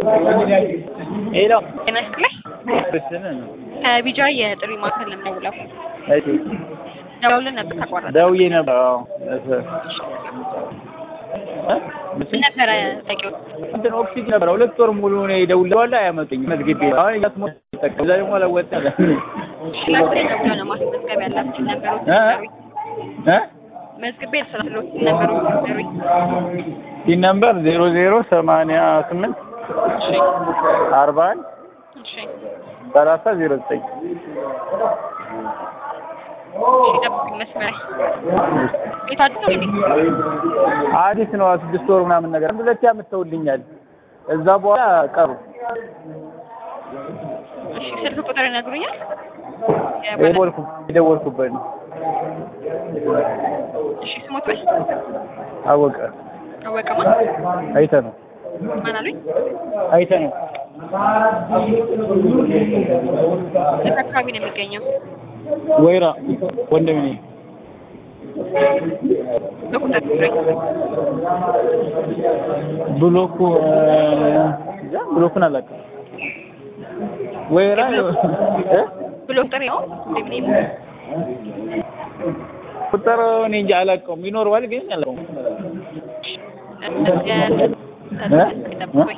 ሄሎ ጤና ይስጥልኝ። ክርስትና ነው። ከቢጃ የጥሪ ማዕከል ነው የምደውለው። እሺ ደውለን ነበር ተቋረጠ። ደውዬ ነበር። አዎ እሺ እ? ምን ነበረ ጠቂው? እንትን ኦክሲጅን ነበር ሁለት ወር ሙሉ ነው የደውለዋል አያመጡኝ መዝግቤ አሁን እያስሞ ተጠቀም እዛ ደግሞ አላወጣ ላስሬ ደውለው ነው ማስመዝገብ ያላችሁ ነገሮች እ? ነገሩኝ። እ? መዝግቤ ስላሉት ነገሮች ነገሩኝ። ሲን ነምበር ዜሮ ዜሮ ሰማንያ ስምንት እሺ አርባ አንድ እሺ ሰላሳ ዜሮ ዘጠኝ እሺ ጠብቁኝ መስመር ቤት አዲስ ነው እንዴ? አዲስ ነው ስድስት ወር ምናምን ነገር አንድ ሁለቴ አምጥተውልኛል እዛ በኋላ ቀሩ እሺ ስልክ ቁጥር ይነግሩኛል? የደወልኩ የደወልኩበት ነው እሺ ስሞት በል አወቀ አወቀማ አይተ ነው ማን አሉኝ? አይተ ነው የት አካባቢ ነው የሚገኘው? ወይራ ወንድም ነኝ በቁጥር ንገረኝ። ብሎኩ እዛ ብሎኩን አላውቅም ወይራ እ? ብሎ ቁጥር ነው እንዴ ምን ቁጥር እኔ እንጃ አላውቀውም ይኖረዋል ግን አላውቀውም ጠብቁኝ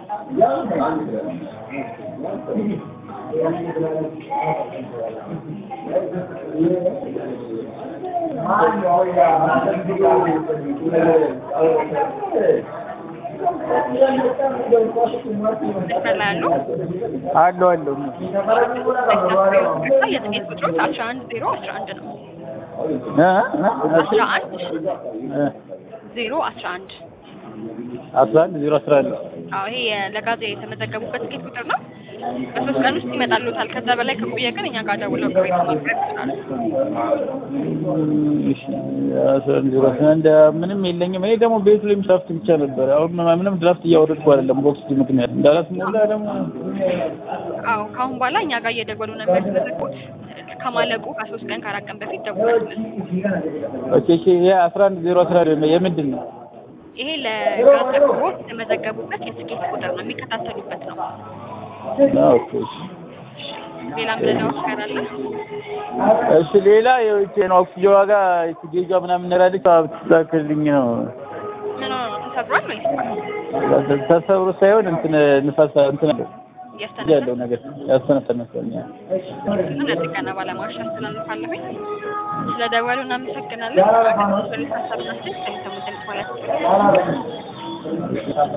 መስመር ላይ ያሉ አለው አለው የትኬት ቁጥሮች አስራ አንድ ዜሮ አስራ አንድ ነው እ? እ? አስራ አንድ እ? ዜሮ አስራ አንድ አስራ አንድ ዜሮ አስራ አንድ አዎ ይሄ ለጋዜ የተመዘገቡበት ትኬት ቁጥር ነው። በሶስት ቀን ውስጥ ይመጣሉታል። ከዛ በላይ ከቆየ ግን እኛ ጋር ደውለው ቅሬታ ማቅረብ ይችላሉ። እሺ አስራ አንድ ዜሮ አስራ አንድ ምንም የለኝም። እኔ ደግሞ ቤቱ ላይ ድራፍት ብቻ ነበር። አሁን ምንም ድራፍት እያወረድኩ አይደለም በኦክሲጅን ምክንያት እንዳላስሞላ ደግሞ አዎ ከአሁን በኋላ እኛ ጋር እየደወሉ ነው የሚያስመዘግቡት። ከማለቁ ከሶስት ቀን ከአራት ቀን በፊት ደውላችሁ ኦኬ እሺ ይሄ አስራ አንድ ዜሮ አስራ አንድ የምንድን ነው? ይሄ ለጋዝ አቅርቦት የተመዘገቡበት የትኬት ቁጥር ነው፣ የሚከታተሉበት ነው። ኦኬ እሺ ሌላ ምንለው ነገር አለ? እሺ ሌላ የውጭ ነው ኦክሲጅን ዋጋ ጌጇ ምናምን ነራለች ብትስተካከልልኝ ነው ምን ሆኖ ነው ተሰብሯል ወይስ ተሰብሮ ሳይሆን እንትን ንፋስ እንትን አለው እያስተነፈሰ ያለው ነገር ያስተነፈነ መስሎኛል። እሱን ለጥገና ባለሙያዎች አስተላልፋለሁኝ። ስለደወሉ እናመሰግናለን። ሀሳብና ስልክ ከሚሰሙት ድምጽ ማለት ነው።